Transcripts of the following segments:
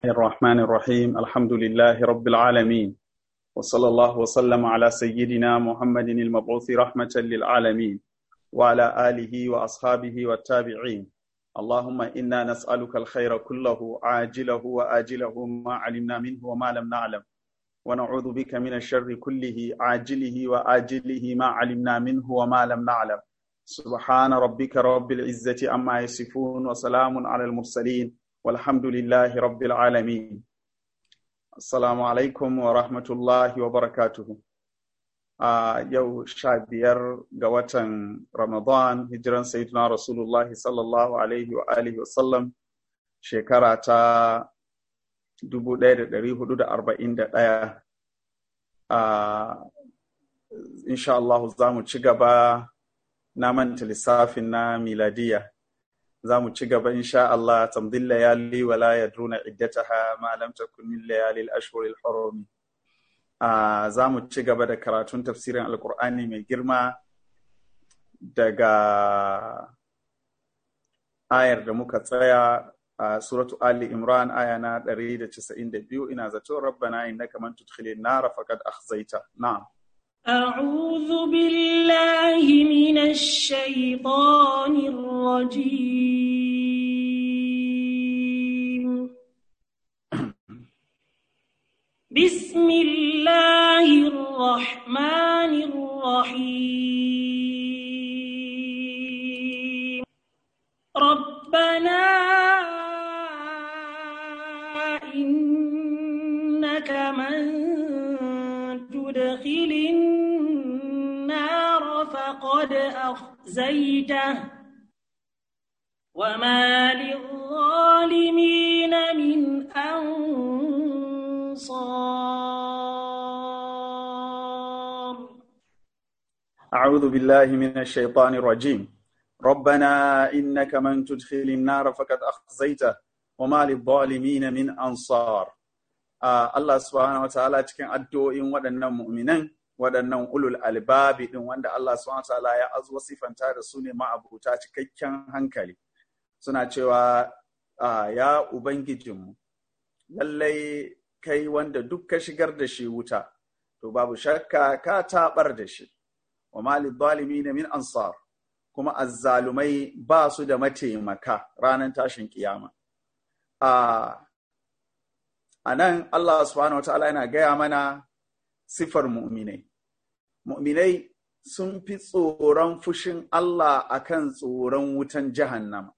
الرحمن الرحيم الحمد لله رب العالمين وصلى الله وسلم على سيدنا محمد المبعوث رحمة للعالمين وعلى آله وأصحابه والتابعين اللهم إنا نسألك الخير كله عاجله وآجله ما علمنا منه وما لم نعلم ونعوذ بك من الشر كله عاجله وآجله ما علمنا منه وما لم نعلم سبحان ربك رب العزة أما يصفون وسلام على المرسلين والحمد لله رب العالمين السلام عليكم ورحمة الله وبركاته a yau sha biyar ga watan Ramadan hijiran Sayyidina Rasulullah sallallahu alaihi wa alihi wa sallam shekara ta 1441 a insha Allah za mu ci gaba na manta lissafin na miladiya za mu ci gaba insha Allah tamdin layali wa la yadruna iddataha ma lam takun min layali al-ashhur al-hurum za mu ci gaba da karatun tafsirin alkur'ani mai girma daga ayar da muka tsaya a suratu ali imran aya na 192 ina zato rabbana innaka man tudkhilin nar faqad akhzaita na'am أعوذ بالله من الشيطان الرجيم بسم الله الرحمن الرحيم ربنا إنك من تدخل النار فقد أخزيته وما للظالمين من أنصار أعوذ بالله من الشيطان الرجيم ربنا إنك من تدخل النار فقد أخزيته وما للظالمين من أنصار uh, Allah subhanahu wataala cikin addu'o'in waɗannan mu'minan waɗannan ulul albabi ɗin wanda Allah subhanahu wataala ya azo sifanta da su ne ma'abuta cikakken hankali suna cewa uh, ya ubangijinmu lallai kai wanda duk ka shigar da shi wuta to babu shakka ka taɓar da shi wa malid zalimin min ansar kuma azzalumai ba su da mataimaka ranar tashin kiyama a nan Allah subhanahu wa ta'ala yana gaya mana sifar mu'minai mu'minai sun fi tsoron fushin Allah akan tsoron wutan jahannama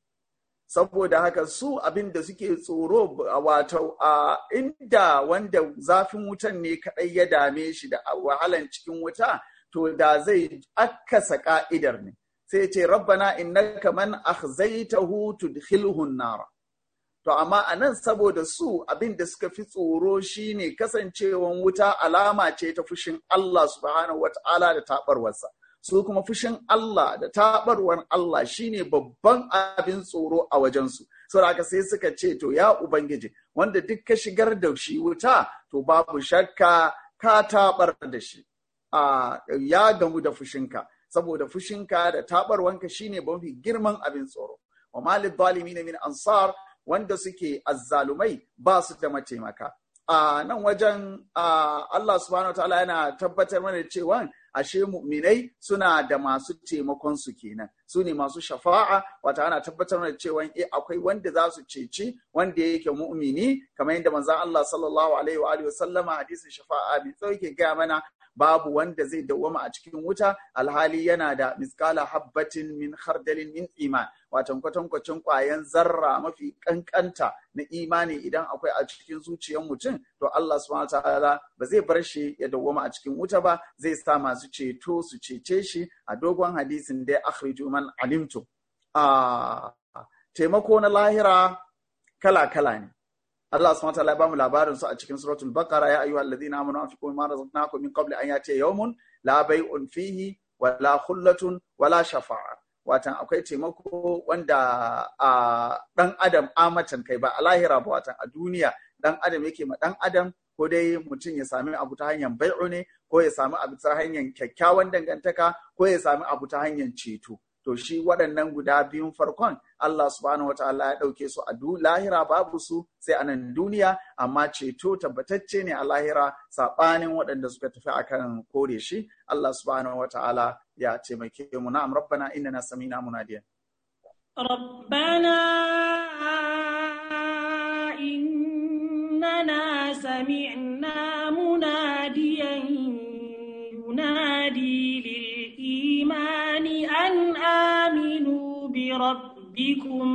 saboda haka su abin da suke tsoro wato a inda wanda zafin wutan ne kaɗai ya dame shi da wahalan cikin wuta to da zai akasa ka'idar ne sai ce rabbana innaka man akhzaytahu tudkhilhu nara to amma anan saboda su abin da suka fi tsoro shine kasancewan wuta alama ce ta fushin Allah subhanahu wata'ala da tabarwarsa su kuma fushin Allah da tabarwar Allah shine babban abin tsoro a wajensu saboda haka sai suka ce to ya ubangiji wanda duk ka shigar da shi wuta to babu shakka ka tabar da shi a ya gamu da fushinka saboda fushinka da tabarwanka shine mafi girman abin tsoro wa malid zalimin min ansar wanda suke azzalumai ba su da mataimaka a nan wajen Allah subhanahu wa ta'ala yana tabbatar mana cewa ashe mu'minai suna da masu taimakon su kenan su ne masu shafa'a wata ana tabbatar da cewa eh akwai wanda za su ceci wanda yake mu'mini kamar yadda manzon Allah sallallahu alaihi wa alihi wasallama hadisin shafa'a bi tsauke ga mana babu wanda zai dawwama a cikin wuta alhali yana da miskala habbatin min khardalin min iman watan kwatankwacin kwayan zarra mafi kankanta na imani idan akwai a cikin zuciyar mutum to Allah subhanahu ta'ala ba zai bar shi ya dawwama a cikin wuta ba zai sa masu ceto su cece shi a dogon hadisin da akhriju man alimtu a taimako na lahira kala kala ne Allah subhanahu wa ta'ala ya bamu labarin su a cikin suratul baqara ya ayyuhal ladina amanu anfiqu mimma razaqnakum min qabli an yatiya yawmun la bay'un fihi wa la khullatun wa la shafa'a watan akwai taimako wanda a dan adam amatan kai ba a lahira ba watan a duniya dan adam yake ma dan adam ko dai mutum ya sami abu ta hanyar bai'u ne ko ya sami abu ta hanyar kyakkyawan dangantaka ko ya sami abu ta hanyar ceto to shi waɗannan guda biyun farkon Allah subhanahu wataala ya ɗauke su a lahira babu su sai a nan duniya amma ceto tabbatacce ne a lahira saɓanin waɗanda suka tafi akan kore shi Allah subhanahu wataala ya taimake mu na'am rabbana innana samina munadiyan ربنا إننا سمعنا مناديا ينادي للإيمان أن آمنوا بربكم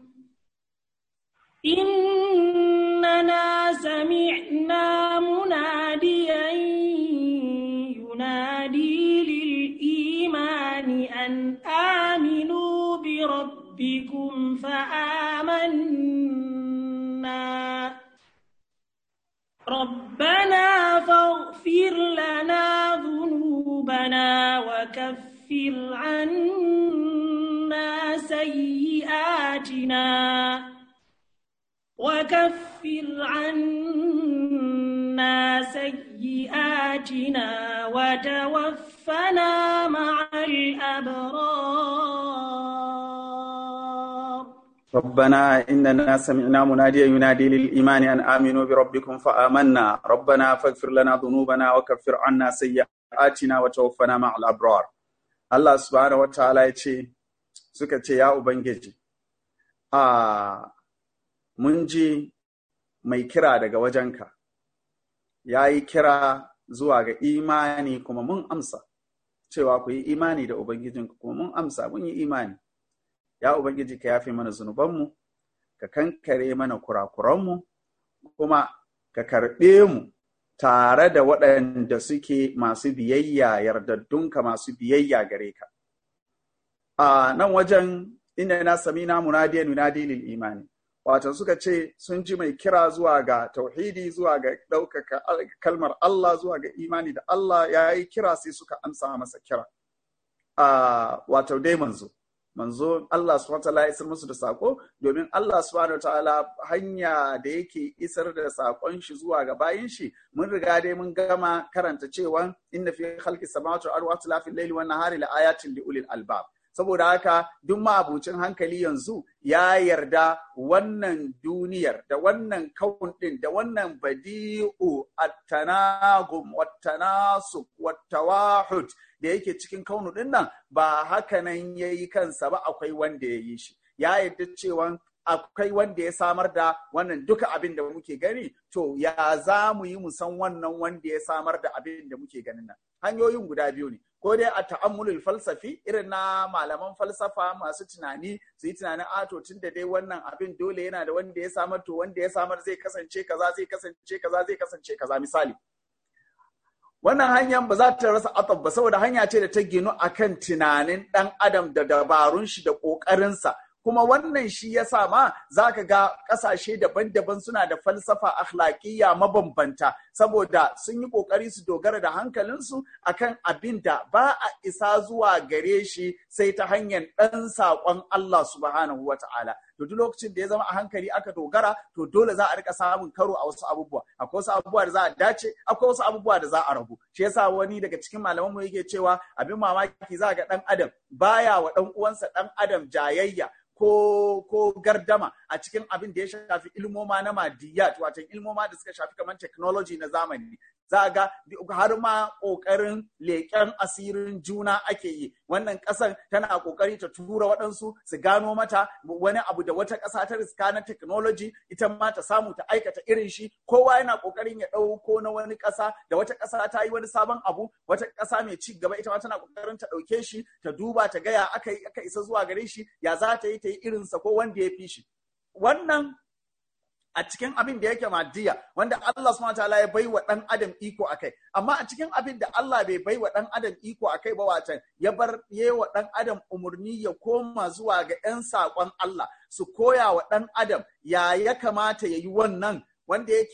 إننا سمعنا مناديا ينادي للإيمان أن آمنوا بربكم فآمنا ربنا فاغفر لنا ذنوبنا وكفر عنا سيئاتنا وكفر عنا سيئاتنا وتوفنا مع الأبرار ربنا إننا سمعنا مناديا ينادي للإيمان أن آمنوا بربكم فآمنا ربنا فاغفر لنا ذنوبنا وكفر عنا سيئاتنا وتوفنا مع الأبرار الله سبحانه وتعالى يتي suka ce ya Ubangiji, a mun ji mai kira daga wajenka, ya yi kira zuwa ga imani kuma mun amsa, cewa ku yi imani da Ubangijinku kuma mun amsa mun yi imani. ya Ubangiji ka yafe mana zunubanmu, ka kankare mana kurakuranmu, kuma ka karɓe mu tare da waɗanda suke masu biyayya yardaddunka masu biyayya gare ka. A nan wajen inda na sami na munadiyan munadi lil imani. Wato suka ce sun ji mai kira zuwa ga tauhidi zuwa ga ɗaukaka kalmar Allah zuwa ga imani da Allah ya yi kira sai suka amsa masa kira. Wato dai manzo. manzo Allah subhanahu wataala ya isar musu da sako domin Allah subhanahu wataala hanya da yake isar da sakon shi zuwa ga bayin shi mun riga dai mun gama karanta cewa inna fi khalqi samawati wal ardi wa ikhtilafil layli wan nahari la ayatin li ulil albab saboda haka duk ma'abucin hankali yanzu ya yarda wannan duniyar da wannan kaun din da wannan badi'u at-tanagum wat-tanasub wat-tawahud da yake cikin kaunu din nan ba haka nan yayi kansa ba akwai wanda ya yi shi ya yarda cewa akwai wanda ya samar da wannan duka abin da muke gani to ya za mu yi mu san wannan wanda ya samar da abin da muke ganin nan hanyoyin guda biyu ne ko dai a ta'ammulul falsafi irin na malaman falsafa masu tunani su yi tunanin a to tun da dai wannan abin dole yana da wanda ya samar to wanda ya samar zai kasance kaza zai kasance kaza zai kasance kaza misali wannan hanyar ba za ta rasa atab ba saboda hanya ce da ta ginu akan tunanin dan adam da dabarun shi da kokarinsa kuma wannan shi ya sa ma za ka ga ƙasashe daban-daban suna da falsafa akhlaqiyya mabambanta saboda sun yi ƙoƙari su dogara da hankalinsu akan abin da ba a isa zuwa gare shi sai ta hanyar ɗan saƙon Allah subhanahu wa ta'ala. To duk lokacin da ya zama a hankali aka dogara to dole za a rika samun karo a wasu abubuwa. Akwai wasu abubuwa da za a dace, akwai wasu abubuwa da za a rabu. Shi yasa wani daga cikin malaman mu yake cewa abin mamaki za ga ɗan adam baya wa ɗan uwansa ɗan adam jayayya ko ko gardama a cikin abin da ya shafi ilmoma na madiyat wato ilmoma da suka shafi kamar technology na zamani za ga har ma kokarin leƙen asirin juna ake yi wannan ƙasan tana kokari ta tura waɗansu su gano mata wani abu da wata ƙasa ta riska na technology ita ma ta samu ta aikata irin shi kowa yana kokarin ya ɗauko na wani ƙasa da wata ƙasa ta yi wani sabon abu wata ƙasa mai ci gaba ita ma tana kokarin ta ɗauke shi ta duba ta gaya aka yi aka isa zuwa gare shi ya za ta yi ta yi irinsa ko wanda ya fi shi wannan a cikin abin da yake maddiya wanda Allah subhanahu wataala ya bai wa dan adam iko akai amma a cikin abin da Allah bai bai wa dan adam iko akai ba watan ya bar wa dan adam umurni ya koma zuwa ga yan sakon Allah su koya wa dan adam ya ya kamata ya yi wannan wanda yake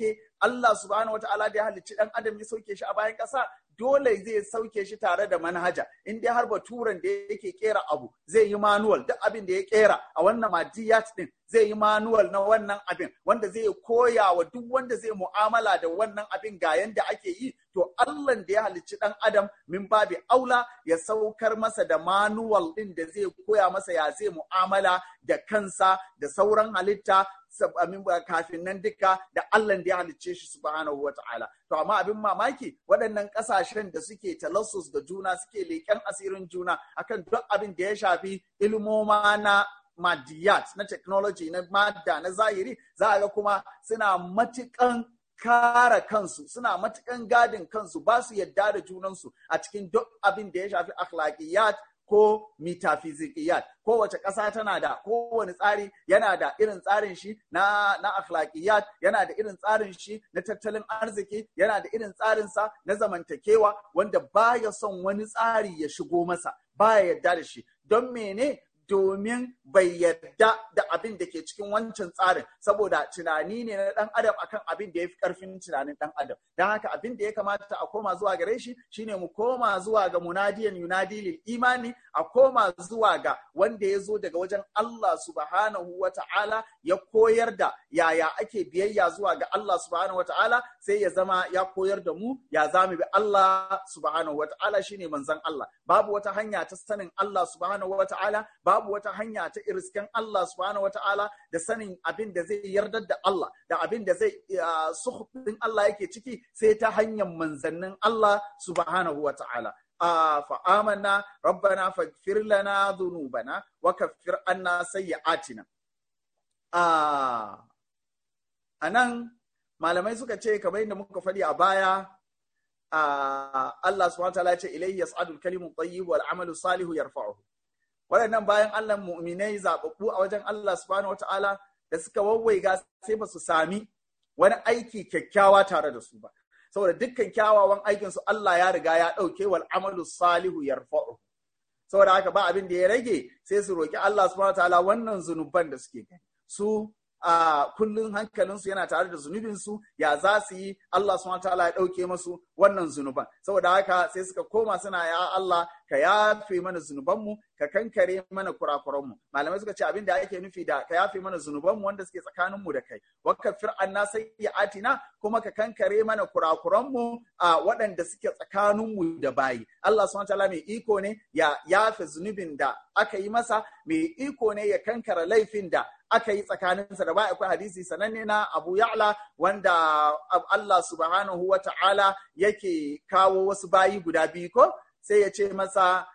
Allah subhanahu wata'ala da ya halicci dan adam ya sauke shi a bayan ƙasa dole zai sauke shi tare da manhaja in dai har baturan da yake kera abu zai yi manual duk abin da ya kera a wannan madiyat din zai yi manual na wannan abin wanda zai koya wa duk wanda zai mu'amala da wannan abin ga yanda ake yi to Allah da ya halicci dan adam min babi aula ya saukar masa da manual din da zai koya masa ya zai mu'amala da kansa da sauran halitta kafin nan duka da Allah da ya halicce shi subhanahu wa ta'ala. To amma abin mamaki waɗannan ƙasashen da suke talassus da juna suke leƙen asirin juna akan duk abin da ya shafi ilmoma na madiyat na technology na madda na zahiri za a ga kuma suna matuƙan kara kansu suna matukan gadin kansu ba su yadda da junansu a cikin duk abin da ya shafi akhlaqiyat ko metafizikiyat kowace ƙasa tana da kowane tsari yana da irin tsarin shi na na akhlaqiyat yana da irin tsarin shi na tattalin arziki yana da irin tsarin sa na zamantakewa wanda baya son wani tsari ya shigo masa baya yadda da shi don mene domin bai yarda da abin da ke cikin wancan tsarin saboda tunani ne na dan adam akan abin da ya fi karfin tunanin dan adam don haka abin da ya kamata a koma zuwa gare shi shine mu koma zuwa ga munadiyan yunadi lil imani a koma zuwa ga wanda ya zo daga wajen Allah subhanahu wa ta'ala ya koyar da yaya ake biyayya zuwa ga Allah subhanahu wa ta'ala sai ya zama ya koyar da mu ya zama bi Allah subhanahu wa ta'ala shine manzon Allah babu wata hanya ta sanin Allah subhanahu wa ta'ala babu wata hanya ta irisken Allah subhanahu wata'ala da sanin abin da zai yardar da Allah da abin da zai suhufin Allah yake ciki sai ta hanyar manzannin Allah subhanahu wata'ala fa amanna rabbana faghfir lana dhunubana wa kaffir anna sayyi'atina anan malamai suka ce kamar yadda muka faɗi a baya Allah subhanahu wata'ala ya ce ilayhi yas'adul kalimu tayyib wal amalu salihu yarfa'uhu waɗannan bayan Allah mu'minai zaɓaɓɓu a wajen Allah subhanahu wata'ala da suka wawwaiga sai ba su sami wani aiki kyakkyawa tare da su ba saboda dukkan kyawawan aikin su Allah ya riga ya ɗauke wal amalu salihu yarfa'u saboda haka ba abin da ya rage sai su roki Allah subhanahu wata'ala wannan zunuban da suke gani su a kullun hankalinsu yana tare da zunubinsu ya za su yi Allah subhanahu ta'ala ya ɗauke masu wannan zunuban saboda haka sai suka koma suna ya Allah ka yafe mana zunubanmu ka kankare mana kurakuranmu malamai suka ce abin da ake nufi da ka yafe mana zunubanmu wanda suke tsakaninmu da kai wakafir anna sayyi'atina kuma ka kankare mana kurakuranmu a waɗanda suke tsakaninmu da bayi Allah subhanahu ta'ala mai iko ne ya yafe zunubin da aka yi masa mai iko ne ya kankara laifin da aka yi tsakaninsa da ba akwai hadisi sananne na Abu Ya'la wanda Allah subhanahu wa ta'ala yake kawo wasu bayi guda biyu ko sai ya ce masa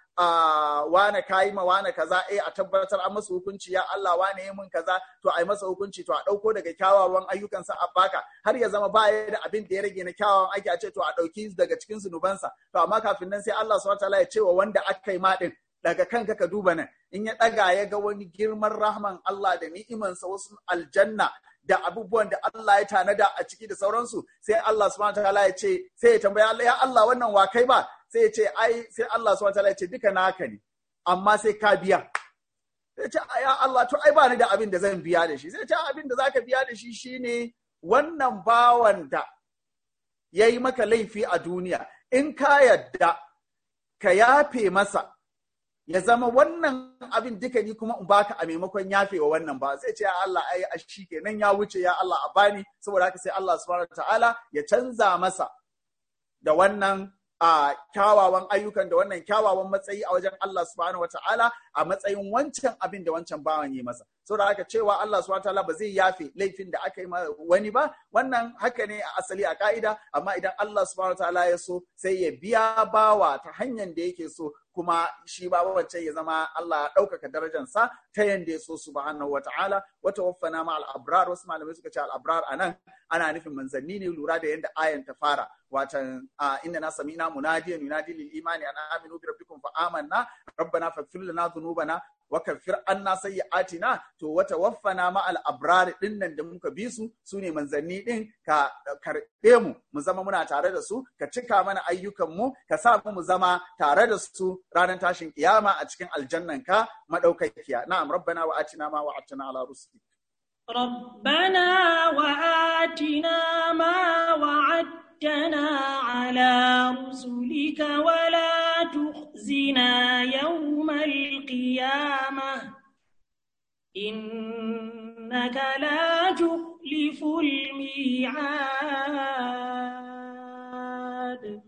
wane kayi ma wane kaza eh a tabbatar an masa hukunci ya Allah wane yi mun kaza to ai masa hukunci to a dauko daga kyawawan ayyukansa a baka har ya zama baya da abin da ya rage na kyawawan aiki a ce to a dauki daga cikin zunubansa to amma kafin nan sai Allah subhanahu wa ta'ala ya ce wa wanda aka yi ma din daga kanka ka duba nan in ya ɗaga ya ga wani girman rahman Allah da ni'imansa wasu aljanna da abubuwan da Allah ya tanada a ciki da sauransu sai Allah subhanahu wataala ya ce sai ya tambaya Allah ya Allah wannan wa kai ba sai ya ce ai sai Allah subhanahu wataala ya ce duka naka ne amma sai ka biya sai ce ya Allah to ai ba ni da abin da zan biya da shi sai ce abin da zaka biya da shi shine wannan bawan da yayi maka laifi a duniya in ka yadda ka yafe masa ya zama wannan abin duka ni kuma in baka a maimakon yafewa wannan ba zai ce ya Allah ai a shi kenan ya wuce ya Allah a bani saboda haka sai Allah subhanahu ta'ala ya canza masa da wannan a kyawawan ayyukan da wannan kyawawan matsayi a wajen Allah subhanahu wata'ala a matsayin wancan abin da wancan bawan yi masa saboda haka cewa Allah subhanahu wata'ala ba zai yafe laifin da aka yi wani ba wannan haka ne a asali a ka'ida amma idan Allah subhanahu wata'ala ya so sai ya biya bawa ta hanyar da yake so kuma shi ba wancan ya zama Allah ya ɗaukaka darajarsa ta yanda ya so subhanahu wata'ala wata waffana ma al-abrar wasu malamai suka ce al-abrar anan ana nufin manzanni ne lura da yanda ayan ta fara watan inda na samina munadiyan yunadi lil imani an aminu bi rabbikum fa amanna rabbana faghfir lana dhunubana wa kaffir anna sayyi'atina to wata waffana ma al abrar din nan da muka bi su sune manzanni din ka karbe mu mu zama muna tare da su ka cika mana ayyukan mu ka sa mu mu zama tare da su ranar tashin kiyama a cikin aljannan ka madaukakiya na'am rabbana wa atina ma wa'adtana ala rusulik ربنا وآتنا ما وعدتنا على رسلك ولا تخزنا يوم القيامة إنك لا تخلف الميعاد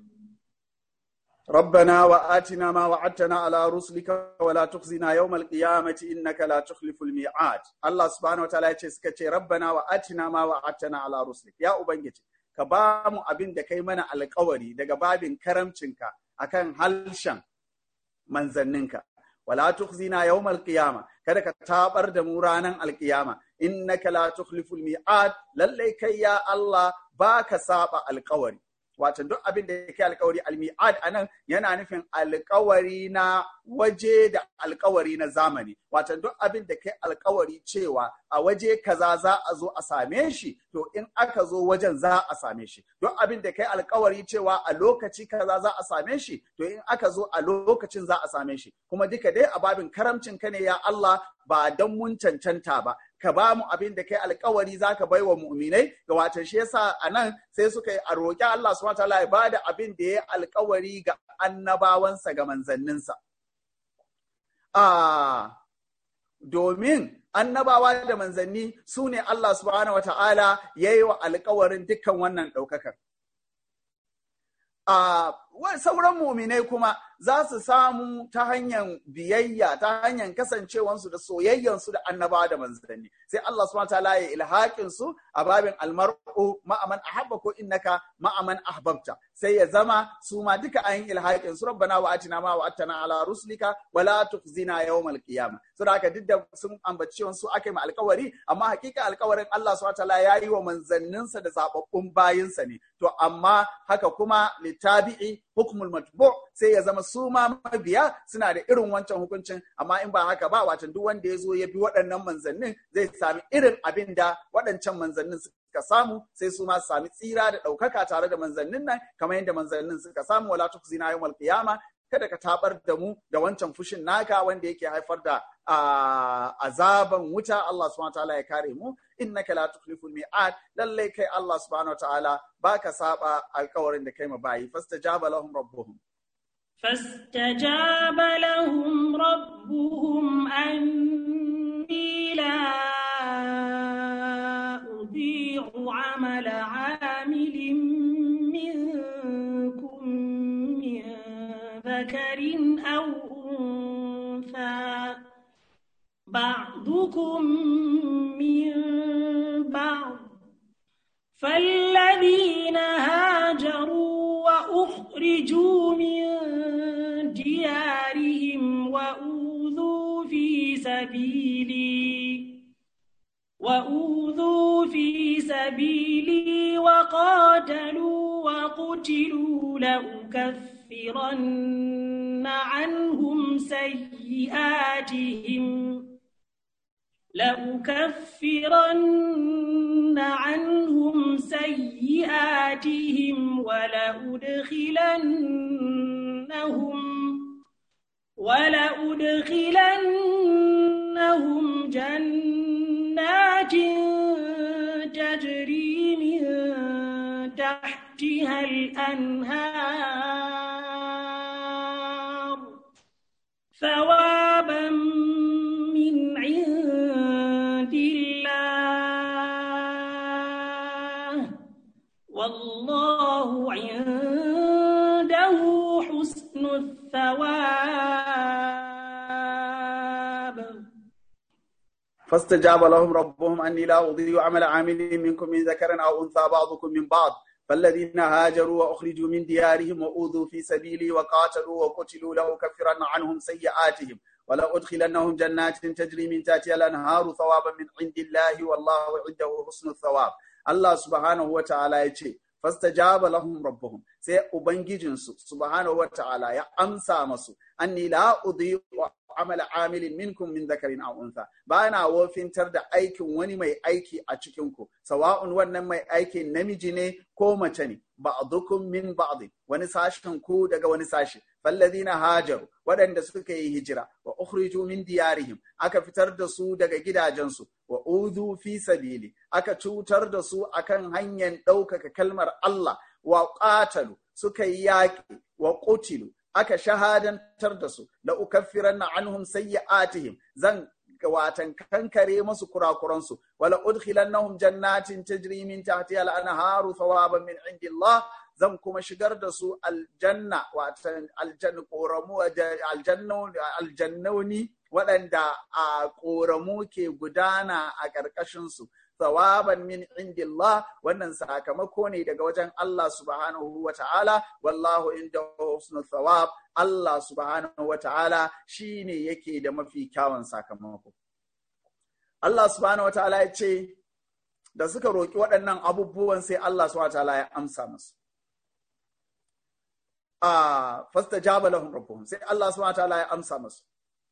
ربنا وآتنا ما وعدتنا على رسلك ولا تخزنا يوم القيامة إنك لا تخلف الميعاد الله سبحانه وتعالى يتسكت ربنا وآتنا ما وعدتنا على رسلك يا أبنجي ka ba mu abin da kai mana alkawari daga babin karamcinka akan halshen manzanninka wala tukhzina yawmal qiyama kada ka tabar da mu ranan alqiyama innaka la tukhliful mi'ad lalle kai ya Allah baka saba alkawari wato duk abin da yake alkawari almi'ad anan yana nufin alkawari na waje da alkawari na zamani wato duk abin da kai alkawari cewa a waje kaza za a zo a same shi to in aka zo wajen za a same shi duk abin da kai alkawari cewa a lokaci kaza za a same shi to in aka zo a lokacin za a same shi kuma duka dai a babin karamcin ka ne ya Allah ba dan mun cancanta ba ka ba mu abin da kai alkawari za ka bai wa mu'minai ga watan shi yasa a nan sai suka yi a roƙi Allah subhanahu wataala ya bada abin da ya alkawari ga annabawansa ga manzanninsa. A domin annabawa da manzanni su ne Allah subhanahu wataala ya yi wa alkawarin dukkan wannan ɗaukakar. A sauran muminai kuma za su samu ta hanyar biyayya ta hanyar kasancewansu da soyayyansu da annabawa da manzanni sai Allah subhanahu wataala ya ilhaƙin su a babin almar'u ma'aman ahabba ko innaka ma'aman ahbabta sai ya zama su ma duka ayin ilhaƙin su rabbana wa atina ma wa attana ala rusulika wa la tukhzina yawmal qiyamah so da haka duk da sun ambaci su aka yi alƙawari amma hakika alƙawarin Allah subhanahu wataala ya yi wa manzanninsa da zababbun bayinsa ne to amma haka kuma litabi'i hukmul matbu sai ya zama su ma mabiya suna da irin wancan hukuncin amma in ba haka ba watan duk wanda ya zo ya bi waɗannan manzannin zai sami irin abin da waɗancan manzannin suka samu sai su ma sami tsira da ɗaukaka tare da manzannin nan kamar yadda manzannin suka samu wala tukzina yawmal qiyama kada ka tabar da mu da wancan fushin naka wanda yake haifar da azaban wuta Allah subhanahu wataala ya kare mu innaka la tukhliful mi'ad lalle kai Allah subhanahu wataala baka saba alkawarin da kai ma bayi fastajaba lahum rabbuhum فاستجاب لهم ربهم أني لا أضيع عمل عامل منكم من ذكر أو أنثى بعضكم من بعض فالذين هاجروا وأخرجوا من ديارهم وأوذوا في سبيلي وأوذوا في سبيلي وقاتلوا وقتلوا لأكفرن عنهم سيئاتهم لأكفرن عنهم سيئاتهم ولأدخلنهم ولأدخلنهم جنات تجري من تحتها الأنهار ثوابا من عند الله والله عنده حسن الثواب فاستجاب لهم ربهم أني لا أضيع عمل عامل منكم من ذكر أو أنثى بعضكم من بعض فالذين هاجروا وأخرجوا من ديارهم وأوذوا في سبيلي وقاتلوا وقتلوا لأكفرن عنهم سيئاتهم ولأدخلنهم جنات تجري من تحتها الأنهار ثوابا من عند الله والله عنده حسن الثواب الله سبحانه وتعالى يقول fastajaba lahum rabbuhum sai ubangijinsu subhanahu wa ta'ala ya amsa masu anni la udhi'u amala amilin minkum min dhakarin aw untha bana wofintar da aikin wani mai aiki a cikin ku sawa'un wannan mai aikin namiji ne ko mace ne ba'dukum min ba'd wani sashen ku daga wani sashi falladhina hajaru waɗanda suka yi hijira wa ukhriju min diyarihim aka fitar da su daga gidajensu wa udhu fi sabili aka cutar da su akan hanyar ɗaukaka kalmar Allah wa qatalu suka yi yaƙi wa qutilu aka shahadantar da su la ukaffiranna anhum sayyi'atihim zan watan kankare musu kurakuransu wala udkhilannahum jannatin tajri min tahtiha al-anharu thawaban min indillah zan kuma shigar da su aljanna watan aljanna koramu aljannoni waɗanda a koramu ke gudana a ƙarƙashinsu thawaban min indillah wannan sakamako ne daga wajen Allah subhanahu wa ta'ala wallahu inda husnul thawab Allah subhanahu wa ta'ala shine yake da mafi kyawun sakamako Allah subhanahu wa ta'ala ya ce da suka roƙi waɗannan abubuwan sai Allah subhanahu wa ta'ala ya amsa musu a fastajaba lahum rabbuhum sai Allah subhanahu wa ta'ala ya amsa musu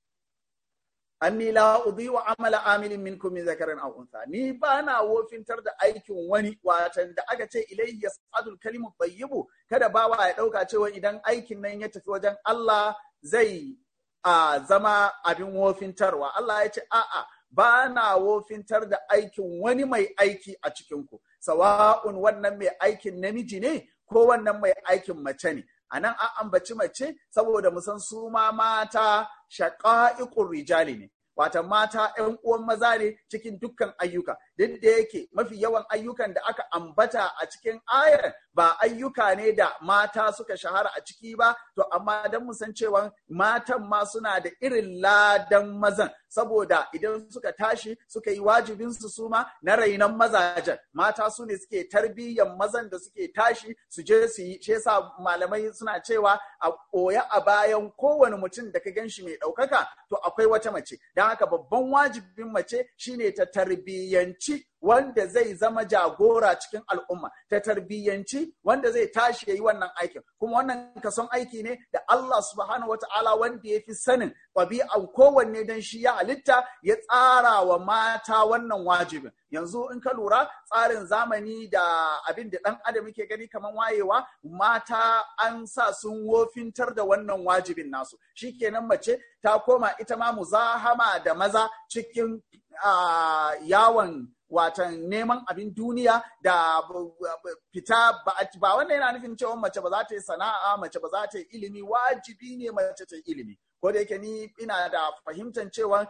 anni la udhi'u amala amilin minkum min zakarin aw untha ni bana wofintar da aikin wani watan da aka ce ilayhi yas'adul kalimu tayyibu kada bawa ya dauka cewa idan aikin nan ya tafi wajen Allah zai a zama abin wofintarwa Allah ya ce a'a bana wofintar da aikin wani mai aiki a cikin ku sawa'un wannan mai aikin namiji ne ko wannan mai aikin mace ne a nan an ambaci mace saboda mu san su ma mata shaƙa'iƙun rijali ne wata mata ‘yan uwan maza ne cikin dukkan ayyuka duk da yake mafi yawan ayyukan da aka ambata a cikin ayar ba ayyuka ne da mata suka shahara a ciki ba to amma don mu san cewa matan ma suna da irin ladan mazan saboda idan suka tashi suka yi wajibinsu su ma na rainon mazajen mata su ne suke tarbiyyan mazan da suke tashi su je su yi shi yasa malamai suna cewa a koya a bayan kowane mutum da ka ganshi mai ɗaukaka to akwai wata mace don haka babban wajibin mace shine ta tarbiyyanci wanda zai zama jagora cikin al'umma ta tarbiyyanci wanda zai tashi ya yi wannan aikin kuma wannan kason aiki ne da Allah subhanahu wata'ala wanda ya fi sanin ɗabi'an kowanne don shi ya halitta ya tsara wa mata wannan wajibin yanzu in ka lura tsarin zamani da abin da ɗan adam yake gani kamar wayewa mata an sa sun wofintar da wannan wajibin nasu shikenan mace ta koma ita ma muzahama da maza cikin yawon watan neman abin duniya da fita ba wannan yana nufin cewa mace ba za ta yi sana'a mace ba za ta yi ilimi wajibi ne mace ta yi ilimi ko da yake ni ina da fahimtar cewa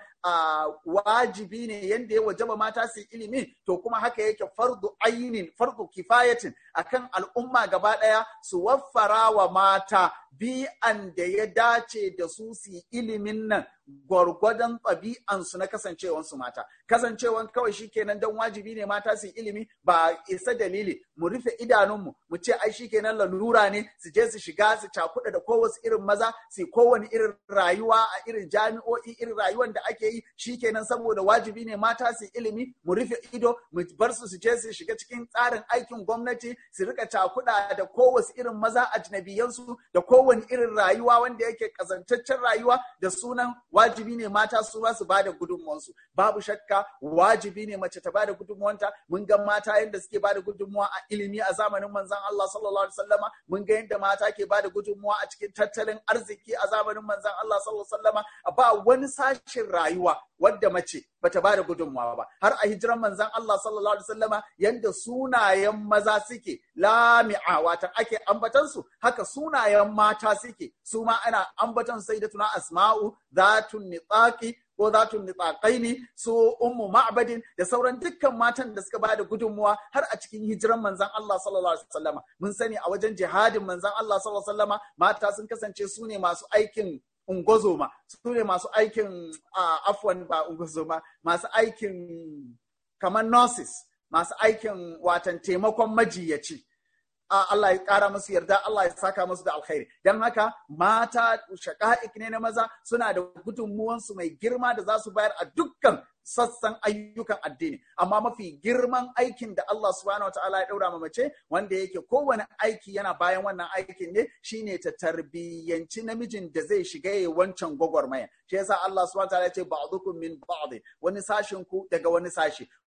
wajibi ne yadda ya wajaba mata su ilimi to kuma haka yake fardu ainin fardu kifayatin akan al'umma gaba ɗaya su waffara wa mata bi'an da ya dace da su su ilimin nan gwargwadon ɗabi'ansu na kasancewansu mata kasancewan kawai shikenan don wajibi ne mata su ilimi ba isa dalili mu rufe idanunmu mu ce ai shikenan lalura ne su je su shiga su cakuɗa da kowace irin maza su kowane irin rayuwa a irin jami'o'i irin rayuwan da ake yi shikenan saboda wajibi ne mata su ilimi mu rufe ido mu bar su su je su shiga cikin tsarin aikin gwamnati su rika cakuɗa da kowace irin maza ajnabiyansu da kowane irin rayuwa wanda yake kazantaccen rayuwa da sunan wajibi ne mata su ba su bada gudunmuwansu babu shakka wajibi ne mace ta bada gudunmuwanta mun ga mata yadda suke bada gudunmuwa a ilimi a zamanin manzon Allah sallallahu alaihi wasallama mun ga yadda mata ke bada gudunmuwa a cikin tattalin arziki a zamanin manzon Allah sallallahu alaihi wasallama ba wani sashin rayuwa wadda mace bata bada gudunmuwa ba har a hijiran manzon Allah sallallahu alaihi wasallama yanda sunayen maza suke lami'a watan ake ambatan su haka sunayen mata suke su ma ana ambatan sayyidatuna asma'u zatun nitsaqi ko zatun nitsaqaini su ummu ma'badin da sauran dukkan matan da suka bada gudunmuwa har a cikin hijiran manzon Allah sallallahu alaihi wasallama mun sani a wajen jihadin manzon Allah sallallahu alaihi wasallama mata sun kasance su ne masu aikin ungozoma su ne masu aikin afwan ba ungozoma masu aikin kamar nurses masu aikin watan taimakon majiyaci Allah ya ƙara musu yarda Allah ya saka musu da alkhairi don haka mata shaka'ik ne na maza suna da gudunmuwansu mai girma da za su bayar a dukkan sassan ayyukan addini amma mafi girman aikin da Allah subhanahu wa ta'ala ya daura ma mace wanda yake kowane aiki yana bayan wannan aikin ne shine ta tarbiyyanci namijin da zai shiga ya wancan gwagwarmaya shi yasa Allah subhanahu wa ta'ala ya ce ba'dukum min ba'd wani sashin ku daga wani sashi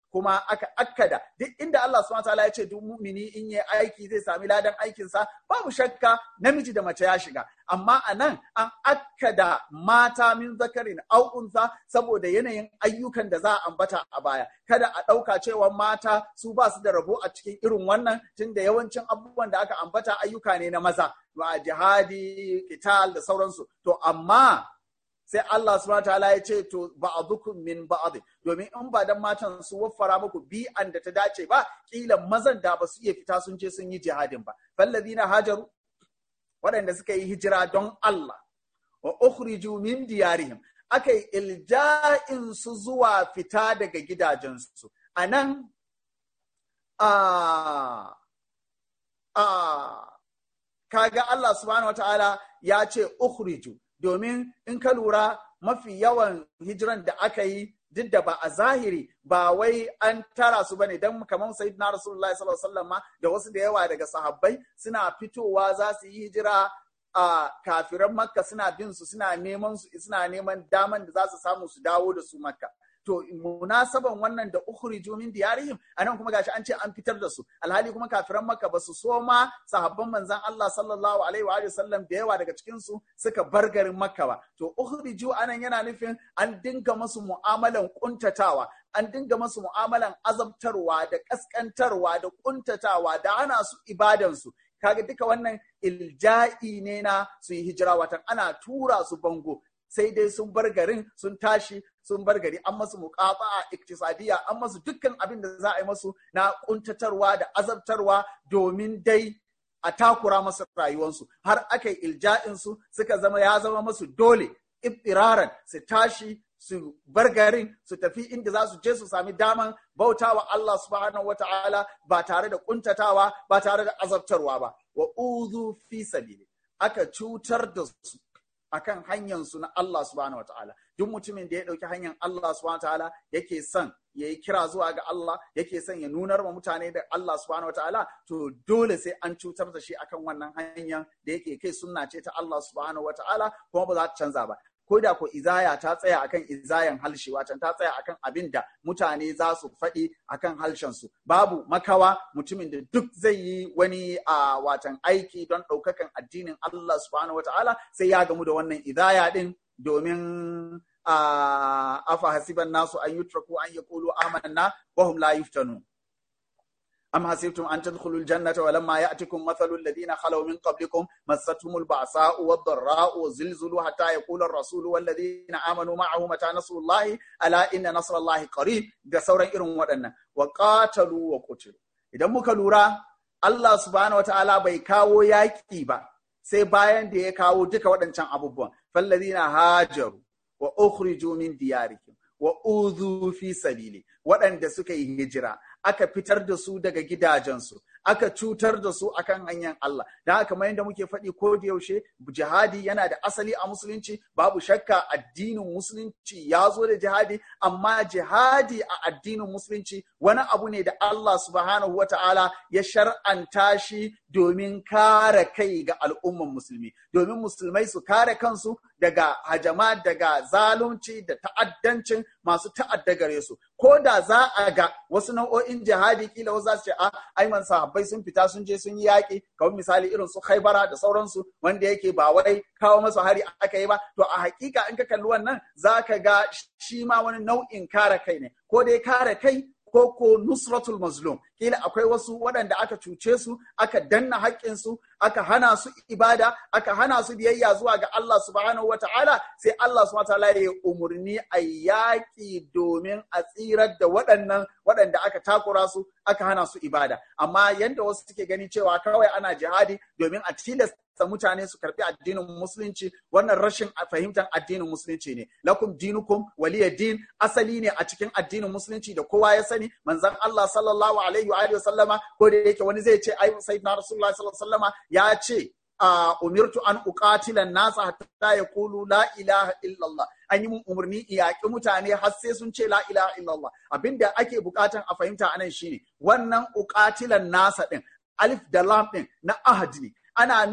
kuma aka akkada duk inda Allah subhanahu wataala ya ce duk mu'mini in yi aiki zai sami ladan aikinsa babu shakka namiji da mace ya shiga amma a nan an akkada mata min zakarin au unsa saboda yanayin ayyukan da za a ambata a baya kada a ɗauka cewa mata su ba su da rabo a cikin irin wannan tunda yawancin abubuwan da aka ambata ayyuka ne na maza ba jihadi kital da sauransu to amma sai Allah subhanahu ta'ala ya ce to ba'dukum min ba'd domin in ba dan matan su waffara muku bi'an da ta dace ba kila mazan da ba su iya fita sun je sun yi jihadin ba fallazina hajaru waɗanda suka yi hijira don Allah wa ukhriju min diyarihim aka yi ilja'in su zuwa fita daga gidajensu anan a a kaga Allah subhanahu wataala ya ce ukhriju domin in ka lura mafi yawan hijiran da aka yi duk da ba a zahiri ba wai an tara su bane dan kamar sayyidina rasulullahi sallallahu alaihi wasallam da wasu da yawa daga sahabbai suna fitowa za su yi hijira a kafiran makka suna bin su suna neman su suna neman daman da za su samu su dawo da su makka to munasaban wannan da ukhriju min diyarihim anan kuma gashi an ce an fitar da su alhali kuma kafiran makka ba su so ma sahabban manzon Allah sallallahu alaihi wa sallam da yawa daga cikin su suka bar garin makka ba to ukhriju anan yana nufin an dinga musu mu'amalan kuntatawa an dinga musu mu'amalan azabtarwa da kaskantarwa da kuntatawa da ana su ibadan su kaga duka wannan ilja'i ne na su yi hijira watan ana tura su bango sai dai sun bar garin sun tashi sun bar gari an masu muƙafa a iktisadiyya an masu dukkan abin da za a yi masu na kuntatarwa da azabtarwa domin dai a takura masu rayuwarsu har aka yi ilja'insu suka zama ya zama masu dole ibtiraran su tashi su bar garin su tafi inda za su je su sami daman bautawa Allah subhanahu wa ta'ala ba tare da kuntatawa ba tare da azabtarwa ba wa uzu fi sabili aka cutar da su akan hanyar su na Allah subhanahu wa ta'ala duk mutumin da ya ɗauki hanyar Allah subhanahu wa ta'ala yake son ya yi kira zuwa ga Allah yake son ya nunar wa mutane da Allah subhanahu wa ta'ala to dole sai an cutar da shi akan wannan hanyar da yake kai sunna ce ta Allah subhanahu wa ta'ala kuma ba za ta canza ba ko da ko izaya ta tsaya akan izayan halshe watan ta tsaya akan abin da mutane za su faɗi akan halshen su babu makawa mutumin da duk zai yi wani a watan aiki don ɗaukakan addinin Allah subhanahu wa ta'ala sai ya gamu da wannan izaya din domin afa hasiban nasu an yutraku an yaqulu amanna wa hum la yuftanun أم حسبتم أن تدخلوا الجنة ولما يأتكم مثل الذين خلوا من قبلكم مستهم البعثاء والضراء وزلزلوا حتى يقول الرسول والذين آمنوا معه متى نصر الله ألا إن نصر الله قريب da sauran irin waɗannan wa qatalu wa qutilu idan muka lura Allah subhanahu wataala bai kawo yaƙi ba sai bayan da ya kawo duka waɗancan abubuwan fallazina hajaru wa ukhriju min diyarikum wa udhu fi sabili waɗanda suka yi hijira aka fitar da su daga gidajensu aka cutar da su akan hanyar Allah da haka kamar yadda muke faɗi ko da yaushe jihadi yana da asali a musulunci babu shakka addinin musulunci ya zo da jihadi amma jihadi a addinin musulunci wani abu ne da Allah subhanahu wa ta'ala ya shar'anta shi domin kare kai ga al'umman musulmi domin musulmai su kare kansu daga hajama daga zalunci da ta'addancin masu ta'adda gare su ko da za a ga wasu nau'o'in jihadi kila wasu za su ce a aiman sahabbai sun fita sun je sun yi yaƙi kamar misali irin su khaibara da sauransu wanda yake ba wai kawo masu hari aka yi ba to a hakika in ka kalli wannan za ka ga shi ma wani nau'in kare kai ne ko dai kare kai ko ko nusratul mazlum kila akwai wasu waɗanda aka cuce su aka danna haƙƙinsu aka hana su ibada aka hana su biyayya zuwa ga Allah subhanahu wa ta'ala sai Allah subhanahu wa ta'ala ya umurni a yaƙi domin a tsirar da waɗannan waɗanda aka takura su aka hana su ibada amma yanda wasu suke gani cewa kawai ana jihadi domin a tilasta mutane su karbi addinin musulunci wannan rashin fahimtar addinin musulunci ne lakum dinukum waliya din asali ne a cikin addinin musulunci da kowa ya sani manzon Allah sallallahu alaihi wa sallama ko da yake wani zai ce ai sayyidina rasulullahi sallallahu alaihi wasallama ya ce umirtu an uqatila nasa hatta yaqulu la ilaha illallah an yi mun umarni yaƙi mutane har sai sun ce la ilaha illallah abinda ake bukatan a fahimta anan shine wannan uqatilan nasa din alif da lam din na ahad ne ana nufin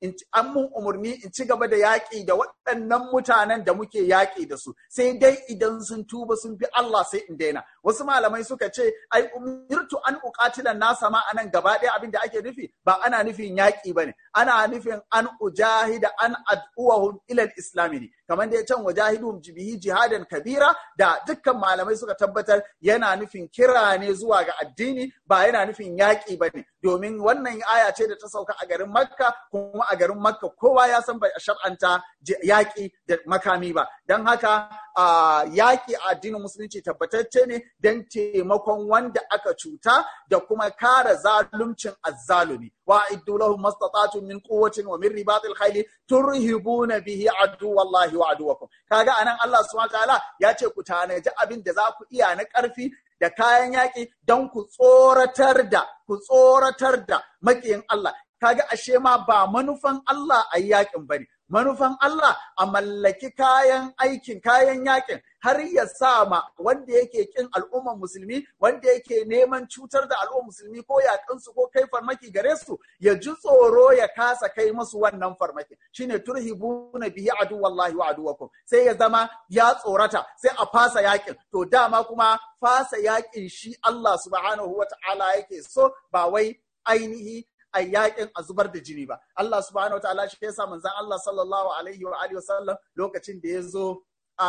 in an mun umarni in ci gaba da yaƙi da waɗannan mutanen da muke yaƙi da su sai dai idan sun tuba sun bi Allah sai in daina wasu malamai suka ce ai umirtu an uqatilan nasa ma anan gaba ɗaya abin da ake nufi ba ana nufin yaƙi bane ana nufin an ujahida an ad'uwahum ila islami ne kamar da ya can wajahidum bihi jihadan kabira da dukkan malamai suka tabbatar yana nufin kira ne zuwa ga addini ba yana nufin yaƙi bane domin wannan aya ce da ta sauka a garin makka kuma a garin makka kowa ya san bai shar'anta yaƙi da makami ba don haka yaƙi a addinin musulunci tabbatacce ne don taimakon wanda aka cuta da kuma kare zaluncin azzalumi wa iddu lahum mastata'tum min quwwatin wa min ribatil khayli turhibuna bihi aduwallahi wa aduwakum kaga anan Allah subhanahu wa ta'ala ya ce ku tanaji abin da za ku iya na ƙarfi da kayan yaƙi don ku tsoratar da ku tsoratar da maƙiyin Allah kaga ashe ma ba manufan Allah a yaƙin bane manufan Allah a mallaki kayan aikin kayan yakin har ya sa ma wanda yake kin al'umman musulmi wanda yake neman cutar da al'umman musulmi ko yakansu ko kai farmaki gare su ya ji tsoro ya kasa kai masu wannan farmaki shine turhibuna bihi adu wallahi wa aduwakum sai ya zama ya tsorata sai a fasa yakin to dama kuma fasa yakin shi Allah subhanahu wa ta'ala yake so ba wai ainihi a yakin a zubar da jini ba. Allah subhanahu wa ta'ala shi yasa manzon Allah sallallahu alaihi wa alihi wasallam lokacin da ya zo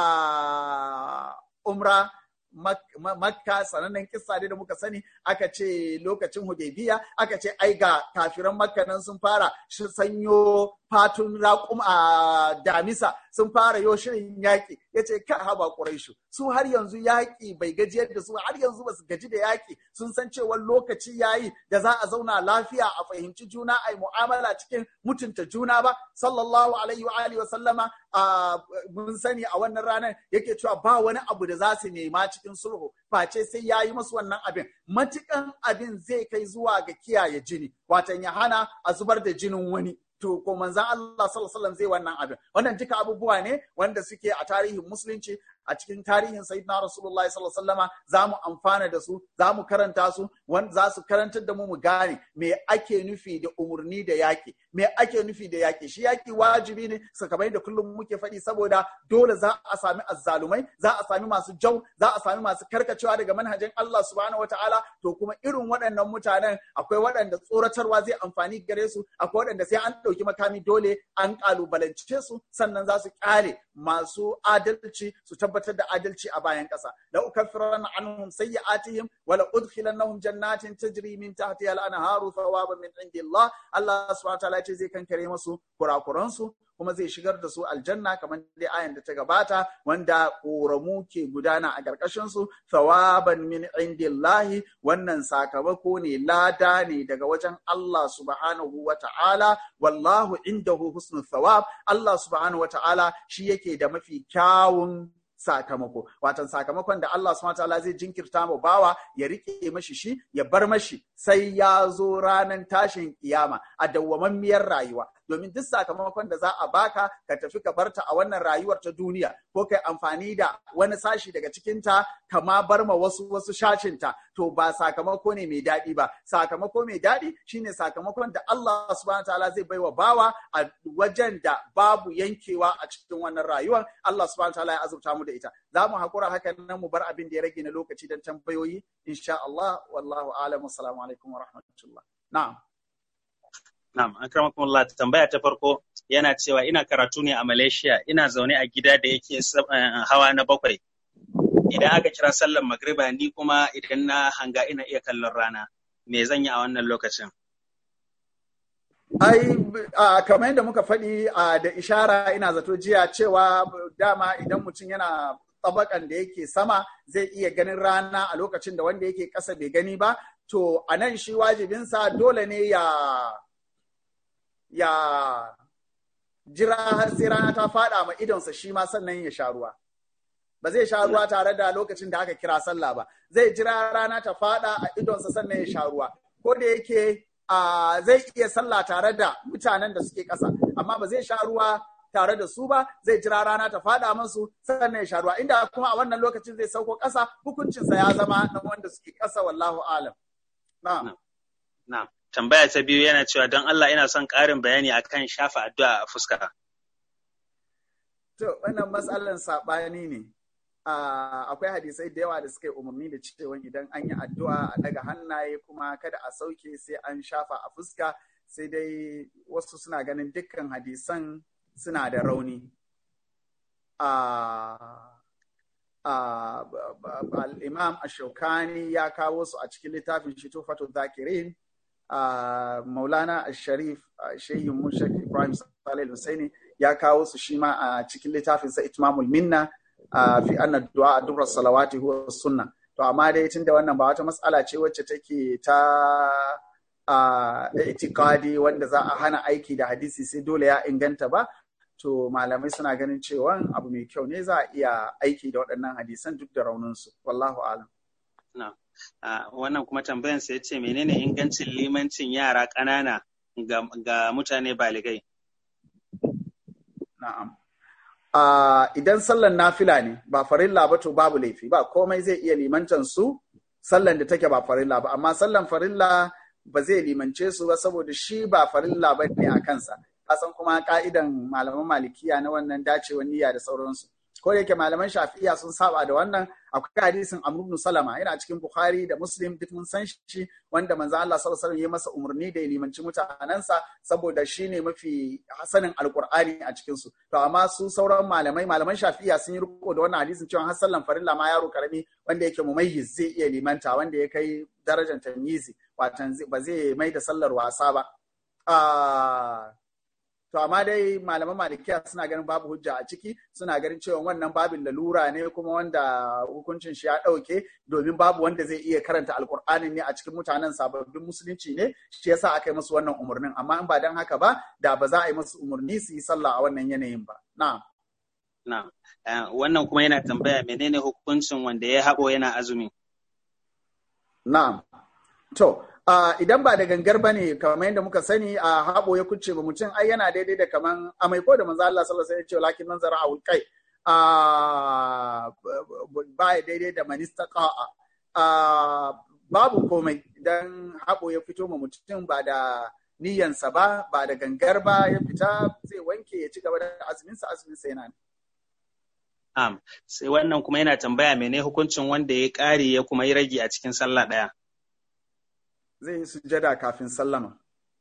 a umra makka sanannen kissa da muka sani aka ce lokacin hudaybiya aka ce ai ga kafiran makka nan sun fara sanyo fatun raƙum a damisa sun fara yo shirin yaƙi ya ce ka haba ƙuraishu su har yanzu yaƙi bai gajiyar da su har yanzu ba su gaji da yaƙi sun san cewa lokaci yayi da za a zauna lafiya a fahimci juna a mu'amala cikin mutunta juna ba sallallahu alaihi wa alihi wa sallama mun sani a wannan ranar yake cewa ba wani abu da za su nema cikin sulhu face sai ya yi masu wannan abin matukan abin zai kai zuwa ga kiyaye jini watan ya hana a zubar da jinin wani to ko manzan Allah sallallahu alaihi zai wannan abin wannan duka abubuwa ne wanda suke a tarihin musulunci a cikin tarihin sayyidina rasulullahi sallallahu alaihi wasallama za mu amfana da su za mu karanta su wanda za su karantar da mu mu gane me ake nufi da umurni da yaki me ake nufi da yaki shi yaki wajibi ne kamar da kullum muke faɗi saboda dole za a sami azzalumai za a sami masu jau za a sami masu karkacewa daga manhajin Allah subhanahu wataala to kuma irin waɗannan mutanen akwai waɗanda tsoratarwa zai amfani gare su akwai waɗanda sai an ɗauki makami dole an ƙalubalance su sannan za su ƙyale masu adalci su tabbatar da adalci a bayan ƙasa la ukaffiranna anhum sayyi'atihim wa la udkhilannahum jannatin tajri min tahtiha al-anharu thawaban min indillah Allah subhanahu wa ta'ala ce zai kankare musu kurakuran su kuma zai shigar da su aljanna kamar dai ayan da ta gabata wanda ƙoramu ke gudana a ƙarƙashin su thawaban min indillahi wannan sakamako ne lada ne daga wajen Allah subhanahu wa ta'ala wallahu indahu husnul thawab Allah subhanahu wa ta'ala shi yake da mafi kyawun sakamako watan sakamakon da Allah subhanahu wataala zai jinkirta ma bawa ya rike mashi shi ya bar mashi sai ya zo ranar tashin kiyama a dawwamammiyar rayuwa domin duk sakamakon da za a baka ka tafi ka barta a wannan rayuwar ta duniya ko kai amfani da wani sashi daga cikinta kama bar ma wasu wasu shashinta to ba sakamako ne mai daɗi ba sakamako mai daɗi shine sakamakon da Allah subhanahu wataala zai baiwa bawa a wajen da babu yankewa a cikin wannan rayuwar Allah subhanahu wataala ya azurta mu da ita za mu haƙura haka nan mu bar abin da ya rage na lokaci don tambayoyi insha Allah wallahu a'lam assalamu alaikum wa rahmatullah na'am Na'am, an karmakon Allah tambaya ta farko yana cewa ina karatu ne a Malaysia, ina zaune a gida da yake hawa na bakwai. Idan aka kira sallar magriba ni kuma idan na hanga ina iya kallon rana, me zan yi a wannan lokacin? Ai, kamar yadda muka faɗi da ishara ina zato jiya cewa dama idan mutum yana tsabakan da yake sama zai iya ganin rana a lokacin da wanda yake ƙasa bai gani ba, to a nan shi wajibinsa dole ne ya ya jira har sai rana ta faɗa ma idonsa shi ma sannan ya sha ruwa. Ba zai sha ruwa tare da lokacin da aka kira sallah ba, zai jira rana ta faɗa a idonsa sannan ya sha ruwa. Ko da yake zai iya sallah tare da mutanen da suke ƙasa, amma ba zai sha ruwa tare da su ba zai jira rana ta faɗa masu sannan ya sha ruwa. Inda kuma a wannan lokacin zai sauko ƙasa hukuncinsa ya zama na wanda suke ƙasa wallahu alam. Na'am. Na'am. tambaya ta biyu yana cewa don Allah ina son ƙarin bayani akan shafa addu'a a fuska. To, wannan matsalan saɓani ne. Akwai hadisai da yawa da suka yi umarni da cewa idan an yi addu'a a daga hannaye kuma kada a sauke sai an shafa a fuska sai dai wasu suna ganin dukkan hadisan suna da rauni. Al'imam Ashaukani ya kawo su a cikin littafin shi Tufatu Zakirin. Maulana Sharif Shehin Mushak Ibrahim Salih Hussaini ya kawo su shi ma a cikin littafinsa Itmamul Minna fi anna du'a dubra salawati huwa sunna to amma dai tunda wannan ba wata matsala ce wacce take ta itikadi wanda za a hana aiki da hadisi sai dole ya inganta ba to malamai suna ganin cewa abu mai kyau ne za a iya aiki da waɗannan hadisan duk da rauninsu wallahu alam wannan kuma tambayan sai ce menene ingancin limancin yara ƙanana ga mutane baligai na'am idan sallan nafila ne ba farilla ba to babu laifi ba komai zai iya limantan su sallan da take ba farilla ba amma sallan farilla ba zai limance su ba saboda shi ba farilla ba ne a kansa kasan kuma ka'idan malaman malikiya na wannan dacewar niyya da sauransu ko da yake malaman shafi'iya sun saba da wannan akwai hadisin Amr ibn Salama yana cikin Bukhari da Muslim duk mun san shi wanda manzo Allah sallallahu alaihi wasallam ya masa umarni da ya limanci mutanansa saboda shine mafi hasanin alqur'ani a cikin su to amma su sauran malamai malaman shafi'iya sun yi riko da wannan hadisin cewa har sallan farilla ma yaro karami wanda yake mumayyiz zai iya limanta wanda ya kai darajar tamyizi watan ba zai mai da sallar wasa ba To amma dai malaman malikiya suna ganin babu hujja a ciki suna ganin cewa wannan babin lalura ne kuma wanda hukuncin shi ya ɗauke domin babu wanda zai iya karanta alkur'ani ne a cikin mutanen sababbin musulunci ne shi yasa aka yi musu wannan umarnin amma in ba dan haka ba da ba za a yi musu umarni su yi sallah a wannan yanayin ba na'am na'am wannan kuma yana tambaya menene hukuncin wanda ya haɓo yana azumi na'am to Uh, idan ba da gangar ba ne kamar yadda muka sani a uh, haɓo ya kuce ba mutum ai yana daidai da kaman amai ko da manzo Allah sallallahu alaihi wasallam ya ce lakin man zara a kai ba ya daidai da manista qa'a babu komai idan haɓo ya fito ma mutum ba da niyyansa ba ba da gangar ba ya fita zai wanke ya ci gaba da azuminsa azuminsa yana Am, sai wannan kuma yana tambaya mene hukuncin wanda ya ƙare ya kuma yi rage a cikin sallah ɗaya. zai yi sujada kafin sallama.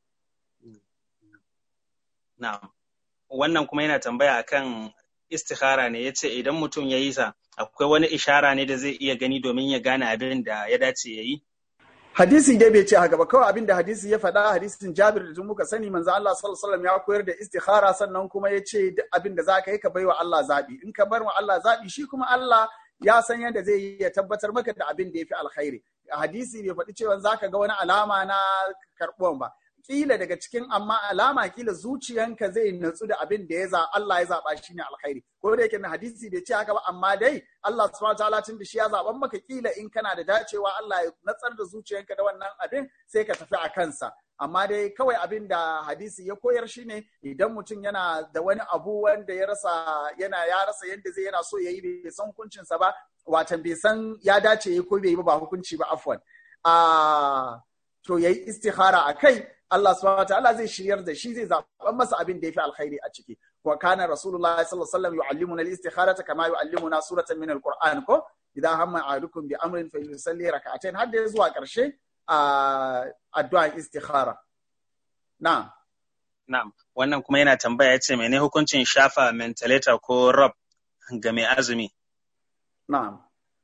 Na'am. Wannan kuma yana tambaya akan istikhara ne yace idan mutum ya yi sa akwai wani ishara ne da zai iya gani domin ya gane abin da ya dace ya yi? Hadisi dai bai ce haka ba kawai abin da hadisi ya faɗa hadisin Jabir da tun muka sani manzo Allah sallallahu alaihi ya koyar da istikhara sannan kuma ya ce duk abin da zaka yi ka baiwa Allah zabi in ka bar wa Allah zabi shi kuma Allah ya san yadda zai yi ya tabbatar maka da abin da ya fi alkhairi hadisi bai faɗi cewa za ka ga wani alama na karɓuwan ba kila daga cikin amma alama kila zuciyanka zai natsu da abin da ya za Allah ya zaɓa shi ne alkhairi ko da yake na hadisi bai ce haka ba amma dai Allah subhanahu wataala tun da shi ya zaɓan maka kila in kana da dacewa Allah ya natsar da zuciyanka da wannan abin sai ka tafi a kansa amma dai kawai abin da hadisi ya koyar shi ne idan mutum yana da wani abu wanda ya rasa yana ya rasa yadda zai yana so ya yi bai san hukuncinsa ba watan bai san ya dace ya ko bai yi ba hukunci ba afwan a to yayi istihara a kai Allah subhanahu wataala zai shiryar da shi zai zaɓan masa abin da ya fi alkhairi a ciki wa kana rasulullah sallallahu alaihi wasallam yu'allimuna al-istikharata kama yu'allimuna suratan min al-qur'an ko idan hamma ahadukum bi amrin fa yusalli rak'atayn har da zuwa karshe a addu'an istikhara na'am na'am wannan kuma yana tambaya yace mene hukuncin shafa mentalator ko rob ga mai azumi na'am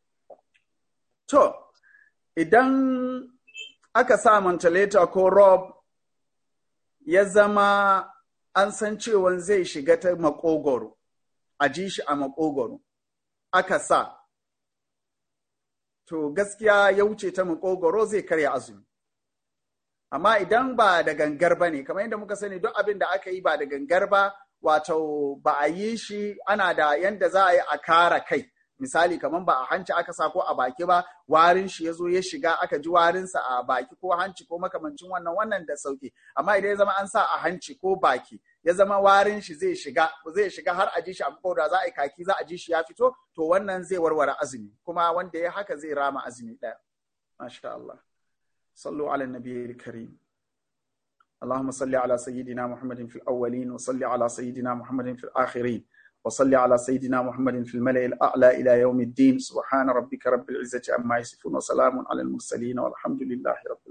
to idan aka sa mentalator ko rob ya zama an san cewa zai shiga ta makogoro a ji shi a makogoro aka sa to gaskiya ya wuce ta makogoro zai karya azumi amma idan ba da gangar ba ne kamar yadda muka sani duk abin da aka yi ba da gangar ba wato ba a yi shi ana da yanda za a yi a kara kai misali kamar ba a hanci aka sa ko a baki ba warin shi ya zo ya shiga aka ji warinsa a baki ko hanci ko makamancin wannan wannan da sauki amma idan ya zama an sa a hanci ko baki ya zama warin shi zai shiga zai shiga har a ji shi a da za a yi kaki za a ji shi ya fito to wannan zai warware azumi kuma wanda ya haka zai rama azumi ɗaya masha Allah sallu ala nabiyyi karim اللهم صل على سيدنا محمد في الأولين وصل على سيدنا محمد في الآخرين وصل على سيدنا محمد في الملأ الأعلى إلى يوم الدين سبحان ربك رب العزة عما يصفون وسلام على المرسلين والحمد لله رب